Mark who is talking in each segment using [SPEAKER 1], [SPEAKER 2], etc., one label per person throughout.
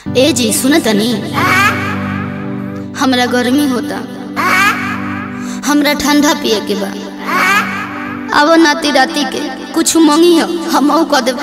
[SPEAKER 1] ए जी सुन तनी हमरा गर्मी होता हमरा ठंडा पिए के बा अब नाती राती के कुछ मंगी हो हम कह देब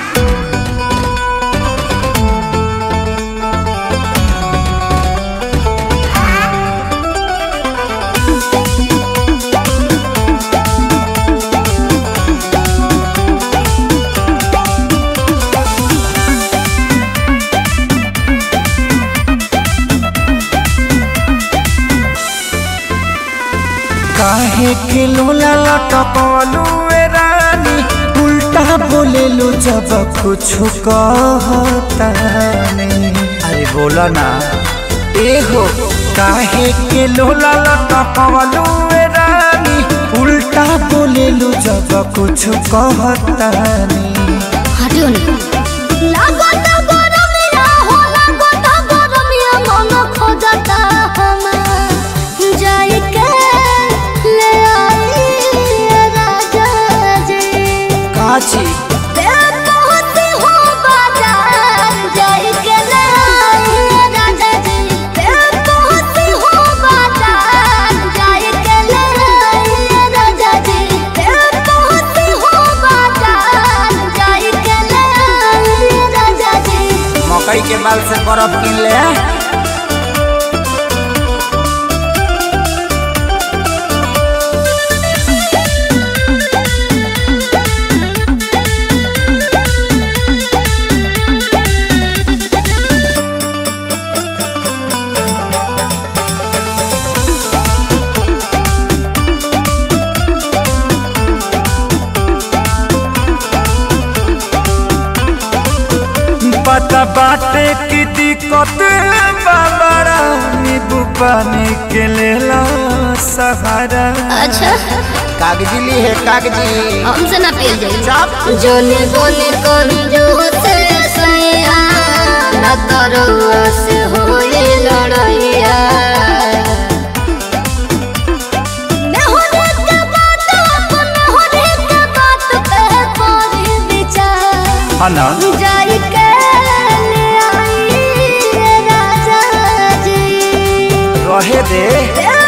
[SPEAKER 2] काहे के लोला लटकलू ए रानी उल्टा बोलेलू जब कुछ कहता नहीं अरे बोला ना ए हो काहे के लोला लटकलू ए रानी उल्टा बोलेलू जब कुछ कहता नहीं
[SPEAKER 1] हटियो नहीं लागत गरमिया हो लागत गरमिया मन खोजता हमार जाई के ले आई राजा जी
[SPEAKER 2] काची
[SPEAKER 1] ते पहुंची हो बाजार जाई के ले आई राजा जी ते पहुंची हो बाजार जाई के ले आई राजा जी ते पहुंची हो बाजार जाई के ले आई राजा जी
[SPEAKER 2] मकई के बाल से बर्फ किन ले पता बाटे की दिक्कत बाबरा नींबू पानी के लेला सहारा
[SPEAKER 1] अच्छा
[SPEAKER 2] कागजी ली है कागजी
[SPEAKER 1] हमसे ना पियल जाई
[SPEAKER 2] चाप
[SPEAKER 1] जोने बोने कौन जो से सैया न तरवा से होए लड़ैया नेहुरे के बात अपन नेहुरे के बात पे कोरी विचार
[SPEAKER 2] हना
[SPEAKER 1] जाई के ले आई राजा जी
[SPEAKER 2] रहे दे
[SPEAKER 1] ते